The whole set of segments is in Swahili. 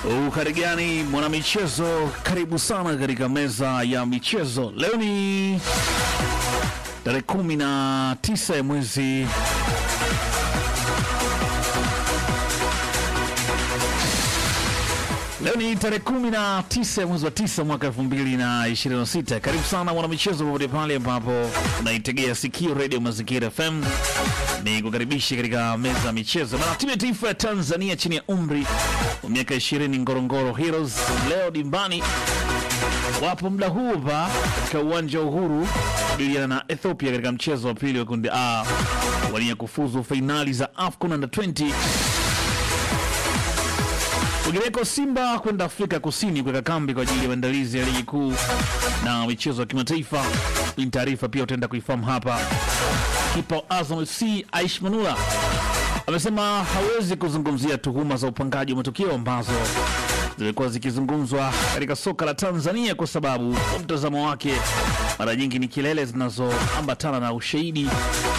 Ukarigani mwanamichezo, karibu sana katika meza ya michezo. Leo ni tarehe kumi na tisa ya mwezi Leo ni tarehe kumi na tisa ya mwezi wa tisa mwaka elfu mbili na ishirini na sita. Karibu sana mwanamichezo, popote pale ambapo unaitegea sikio redio Mazingira FM, ni kukaribisha katika meza ya michezo. Bana, timu ya taifa ya Tanzania chini ya umri wa miaka ishirini Ngorongoro Heroes leo dimbani wapo muda huu hapa katika uwanja wa Uhuru kabiliana na Ethiopia katika mchezo wa pili wa kundi A wania kufuzu fainali za AFCON Under 20 Kwingineko, Simba kwenda Afrika Kusini kuweka kambi kwa ajili ya maandalizi ya ligi kuu na michezo ya kimataifa. Hii ni taarifa pia utaenda kuifahamu hapa. Kipa wa Azam FC Aish Manula amesema hawezi kuzungumzia tuhuma za upangaji wa matukio ambazo zimekuwa zikizungumzwa katika soka la Tanzania kwa sababu kwa mtazamo wake mara nyingi ni kelele zinazoambatana na ushahidi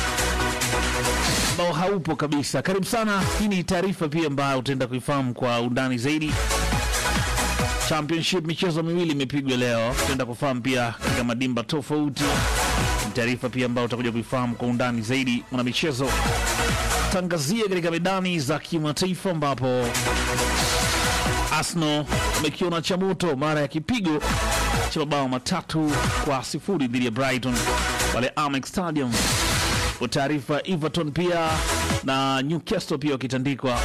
ambao haupo kabisa. Karibu sana. Hii ni taarifa pia ambayo utaenda kuifahamu kwa undani zaidi. Championship michezo miwili imepigwa leo, utaenda kufahamu pia katika madimba tofauti. Ni taarifa pia ambayo utakuja kuifahamu kwa undani zaidi. Mwana michezo tangazia katika medani za kimataifa ambapo Arsenal amekiona cha moto mara ya kipigo cha mabao matatu kwa sifuri dhidi ya Brighton pale Amex Stadium kwa taarifa Everton pia na Newcastle pia wakitandikwa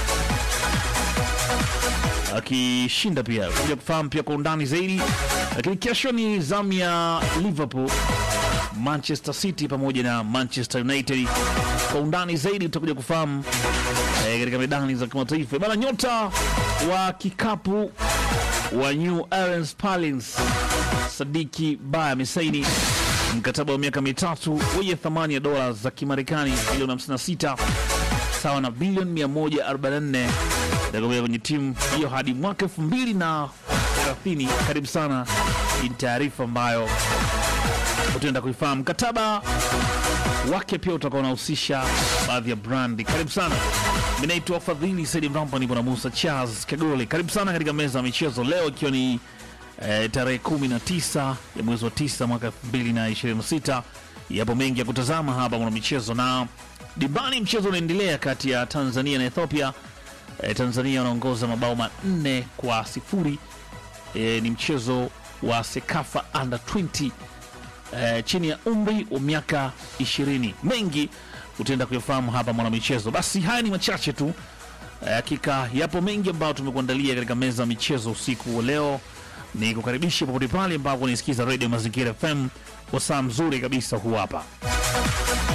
akishinda pia kuja kufahamu pia kwa undani zaidi. Lakini kesho ni zamu ya Liverpool, Manchester City pamoja na Manchester United. Kwa undani zaidi tutakuja kufahamu eh, katika medani za kimataifa bana. Nyota wa kikapu wa New Orleans Pelicans Sadiki Baya amesaini mkataba wa miaka mitatu wenye thamani ya dola za Kimarekani milioni 56 sawa na bilioni 144 itakomea kwenye timu hiyo hadi mwaka 2030. Karibu sana, ni taarifa ambayo utaenda kuifahamu. Mkataba wake pia utakuwa unahusisha baadhi ya brandi. Karibu sana, mi naitwa Fadhili Saidi Mrampa, nipo na Musa Charles Kagole. Karibu sana katika meza ya michezo leo ikiwa ni eh, tarehe 19 ya mwezi wa 9 mwaka 2026. Yapo mengi ya kutazama hapa mwana michezo na dimbani, mchezo unaendelea kati ya Tanzania na Ethiopia. Eh, Tanzania wanaongoza mabao manne kwa sifuri. Eh, ni mchezo wa Sekafa under 20 eh, chini ya umri wa miaka 20. Mengi utaenda kuyafahamu hapa mwana michezo. Basi haya ni machache tu, hakika yapo mengi ambayo tumekuandalia katika meza ya michezo usiku wa leo ni kukaribisha popote pale ambapo unaisikiza redio Mazingira FM. Wasaa mzuri kabisa huu hapa.